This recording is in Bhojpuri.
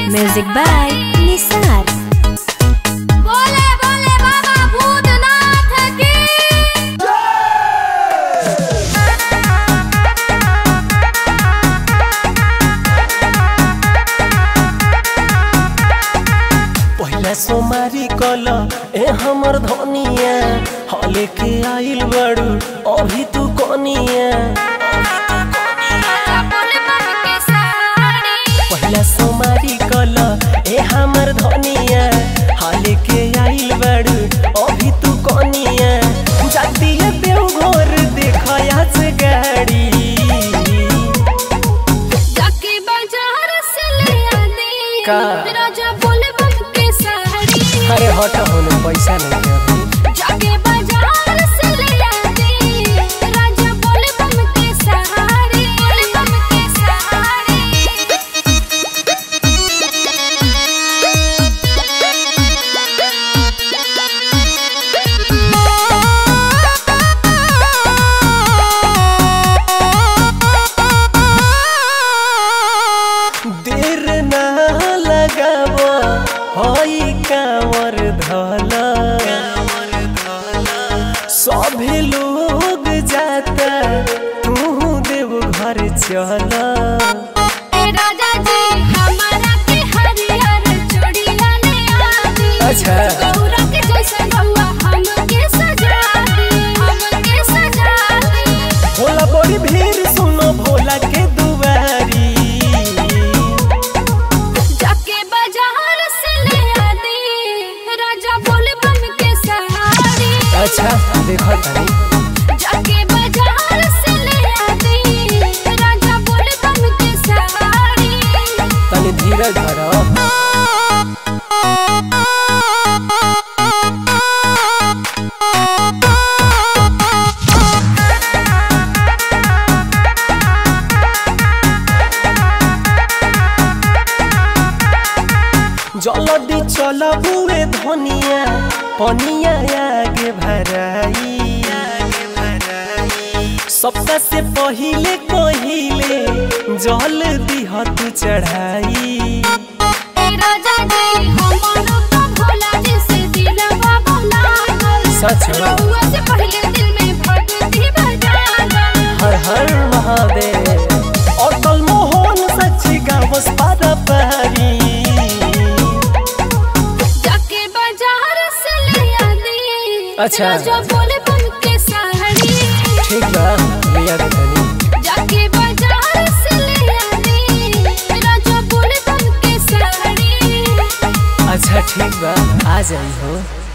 Music by Nisar. बोले बोले बाबा भूतनाथ की पहिला सोमारी कल ए हमर धनिया हले के आइल बड़ू अभी तू कनिया बोले बाबा के साड़ी पहिला सोमारी कल ए हमर धनिया हले के आइल बड़ू अभी तू कनिया जाती है देवघर देखया से गाड़ी जाके बाजार से ले आनी का? राजा बोले बाबा के साड़ी अरे हट होने पैसा नहीं है अभी जाके बाजार से ले आनी राजा बोले बाबा के साड़ी बोले बाबा के साड़ी देर ना लगाव हई कांवर धल सभे लोग जाता तू देव घर चल ए राजा जी हमारा के हरियर चूड़िया ले आदी अच्छा। गौरा के जैसे रहुआ हमके सजा दी हमके सजा दी भोला बड़ी भीड़ सुनो भोला के दुआरी जाके बाजार से ले आदी राजा बोले बन के सहारी अच्छा देखो तनी जाके बाजार से ले आदी राजा बोले बन के सहारी तनी धीरज धरो जल्दी चल बुए धनिया पनिया आगे भराई सबका से पहिले कहिले जल दिह तू चढ़ाई ए राजा जी हमारो तो भोला जी से दिलवा भुला गल सच में? रहुआ से पहले दिल में भक्ति बजा गल हर हर महादेव अटल मोहन सच्ची गावस पारा पारी जाके बाजार से ले आदी अच्छा। राजा बोले बन के साड़ी ठीक बा लिया दे तनी जाके बाजार से ले आदी राजा बोले बन के साड़ी अच्छा ठीक बा आ जाई हो